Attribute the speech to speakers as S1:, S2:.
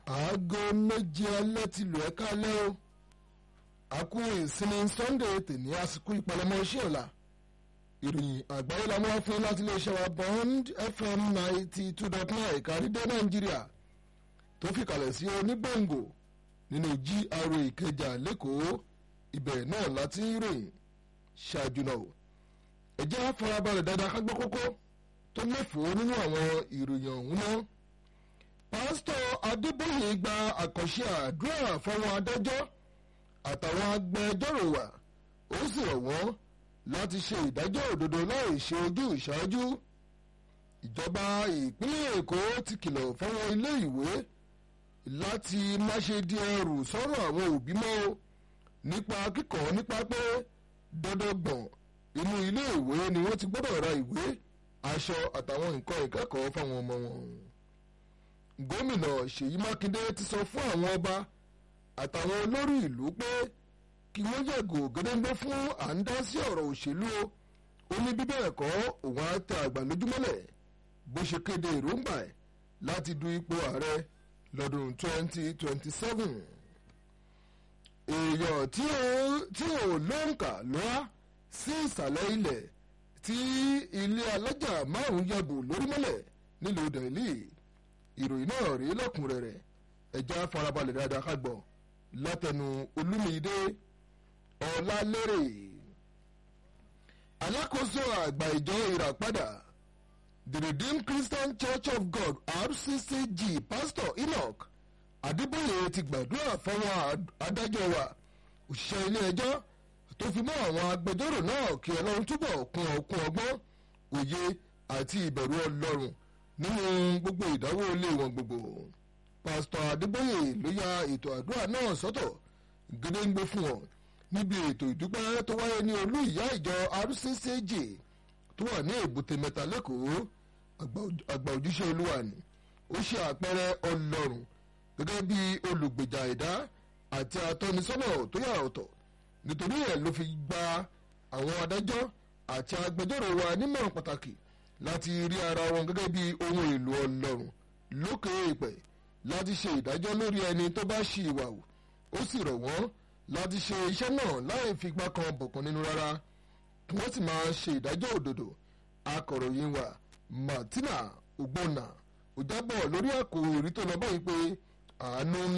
S1: aago méje alẹ́ ti lù ẹ́ kálẹ́ o àkú ìsinmi sunday tèmi àsìkò ìpalẹ̀mọ́ iṣẹ́ ọ̀la ìròyìn àgbáyé la mú wá fún láti iléeṣẹ́ wa bond fm ninety two dot nine ìkàrídé nàìjíríà tó fi kalẹ̀ sí onígbòǹgò nínú gra ìkẹjà lẹ́kọ̀ọ́ ibẹ̀ náà láti ń ròyìn ṣáájú náà ẹ jẹ́ á farabalẹ̀ dáadáa ká gbọ́ kókó tó lẹ́fọ̀ọ́ nínú àwọn ìròyìn ọ̀hún náà pásítọ̀ adébóyè gba àkànṣe àdúrà fáwọn adájọ́ àtàwọn agbẹjọ́rò wa ó sì rọ̀ wọ́n láti ṣe ìdájọ́ òdodo láì ṣe ojú ìṣáájú ìjọba ìpínlẹ̀ èkó ti kìlọ̀ fáwọn ilé ìwé láti má ṣe di ẹrù sọ́rọ̀ àwọn òbí mọ́ o nípa kíkọ́ nípa pé dandangbọ̀n inú ilé ìwé ni wọ́n ti gbọ́dọ̀ ra ìwé aṣọ àtàwọn nǹkan ìkẹ́kọ̀ọ́ fáwọn ọmọ wọn gómìnà ṣèyí mákindé ti sọ fún àwọn ọba àtàwọn olórí ìlú pé kí wọ́n yàgò gédéńgbé fún à ń dá sí ọ̀rọ̀ òṣèlú o ó ní bíbẹ̀ ẹ̀kọ́ òun á tẹ àgbà lójúmọ́lẹ̀ bó ṣe kéde èròǹgbà ẹ̀ láti du ipò ààrẹ lọ́dún 2027 èèyàn tí ò lóǹkà lọ́wọ́ sí ìsàlẹ̀ ilẹ̀ tí ilé alájà márùn-ún yàgò lórímọ́lẹ̀ nílùú delhi ìròyìn náà rí lọ́kùnrẹ́rẹ́ ẹ̀já farabalẹ̀ dáadáa ká gbọ́ látẹnu olúmídé ọ̀làlérè alákòóso àgbà ìjọ ìràpadà the redeemed christian church of god rccg pastor enoch adébóyè ti gbàdúrà fáwọn adájọ́ wa òṣìṣẹ́ ilé ẹjọ́ tó fi mọ́ àwọn agbẹjọ́rò náà kí ọlọ́run túbọ̀ kún ọkún ọgbọ́n òye àti ìbẹ̀rù ọlọ́run nínú gbogbo ìdáwó ilé wọn gbogbo pásítọ̀ adébóyè ló ya ètò àdúrà náà sọ́tọ̀ gédéǹgbé fún wọn níbi ètò ìdúpẹ́ tó wáyé ní olú ìyá ìjọ rccg tó wà ní èbúté mẹ́ta lẹ́kọ̀ọ́ àgbà òjíṣẹ́ olúwa ni ó ṣe àpẹẹrẹ ọlọ́run gẹ́gẹ́ bí olùgbèjà ẹ̀dá àti atọ́nisọ́nà tó yà ọ̀tọ̀ nítorí ẹ̀ ló fi gba àwọn adájọ́ àti agbẹjọ́rò wa nímọ̀ràn pàtàkì láti rí ara wọn gẹ́gẹ́ bí ohun èlò ọlọ́run lókè èèpẹ̀ láti ṣe ìdájọ́ lórí ẹni tó bá ṣì ìwà wù ó sì rọ̀ wọ́n láti ṣe iṣẹ́ náà láì figbá kan bọ̀kan nínú rárá kí wọ́n sì máa ṣe ìdájọ́ òdodo akọ̀ròyìn wa martina ogbonna ó jábọ̀ lórí àkòrí tó lọ báyìí pé àánú